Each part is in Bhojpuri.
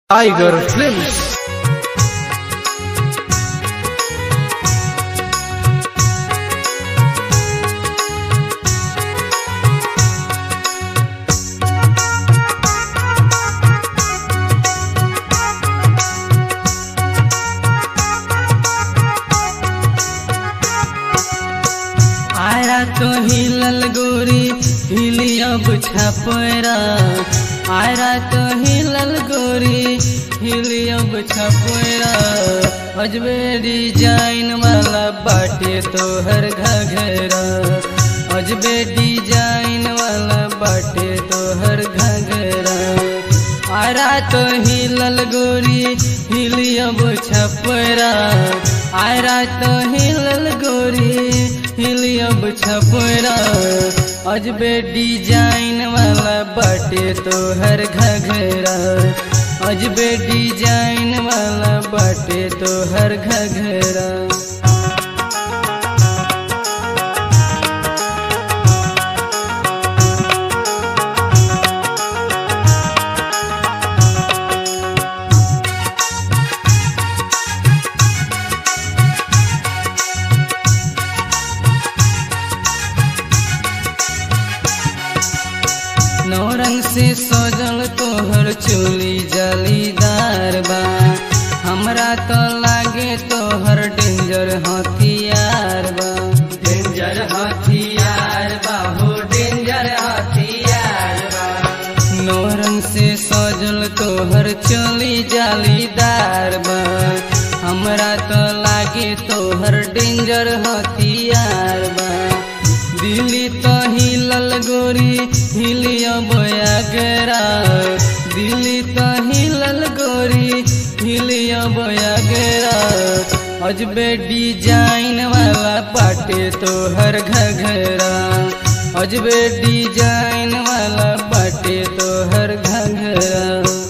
Tiger Films. आया तो हिलल गोरी हिली अब छपरा आया तो हिलल गोरी हिली अब छपरा अजबे डिजाइन वाला बाटे तोहर घघरा अजबे डिजाइन वाला बाटे तोहर घघरा आरा तो हिलल गोरी हिली अब छपरा आरा तो हिलल गोरी हिली अब छपरा अजबे डिजाइन वाला बाटे तोहर घघरा अजबे डिजाइन वाला बाटे तोहर घघरा नौरंग से सजल तोहर चोली जलीदार बा हमरा तो लागे तोहर डेंजर हथियार बा डेंजर हथियार बा हो डेंजर हथियार बा नौरंग से सजल तोहर चोली जालीदार बा हमरा तो लागे तोहर डेंजर हथियार बा दिल्ली तो हिलल गोरी हिलिया बयागरा दिल्ली तो हिलल गोरी हिलिया बयागरा अजबे डिजाइन वाला पाटे तोहर घघरा अजबे डिजाइन वाला पाटे तोहर घघरा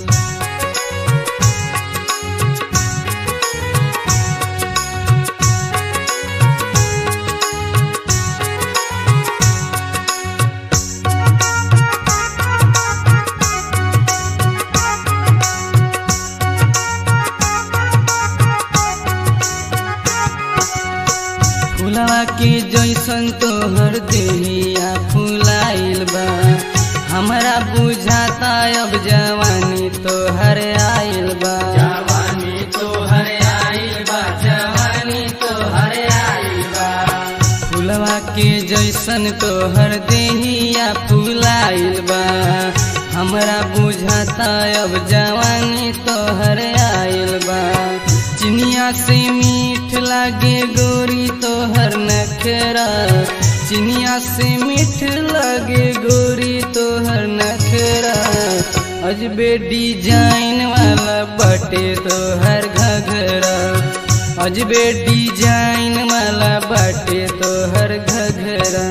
फुलवा के जैसन तोहर देहिया फुलाइल बा हमरा बुझाता अब जवानी तोहर आइल बा जवानी तोहर आइल बा जवानी तोहर आइल बा फुलवा के जैसन तोहर देहिया फुलाइल बा हमरा बुझाता अब जवानी तोहर आइल बा चिनिया से मीठ लागे गोरी तोहर नखरा चिनिया से मीठ लागे गोरी तोहर नखरा अजबे डिजाइन वाला बटे तोहर घघरा अजबे डिजाइन वाला बटे तोहर घघरा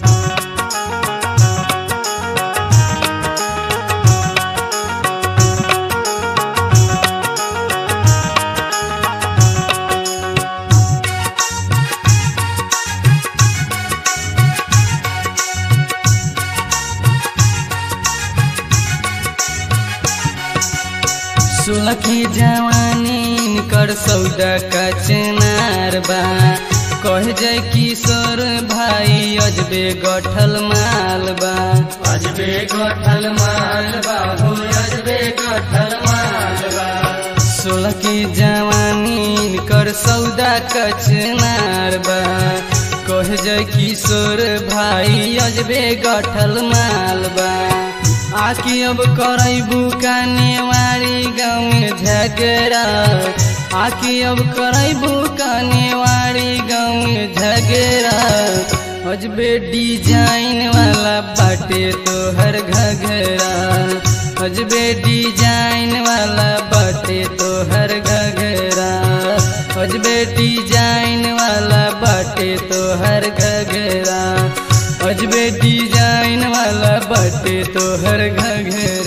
सुलखी जवानी कर सौदा का चनार बा कह जाय किशोर भाई अजबे गठल माल बा अजबे गठल माल बा हो अजबे गठल माल बा सुलखी जवानी कर सौदा का चनार बा कह जाय किशोर भाई अजबे गठल माल बा आकी अब करैबू कानेवारी गाँव में झगड़ा आकी अब करैबू कानेवारी गाँव में झगड़ा अजबे डिजाइन वाला बाटे तोहर घघरा अजबे डिजाइन वाला बाटे तोहर घघरा अजबे डिजाइन वाला बाटे तोहर घघरा अजबे डिजाइन वाला बाटे तोहर घघरा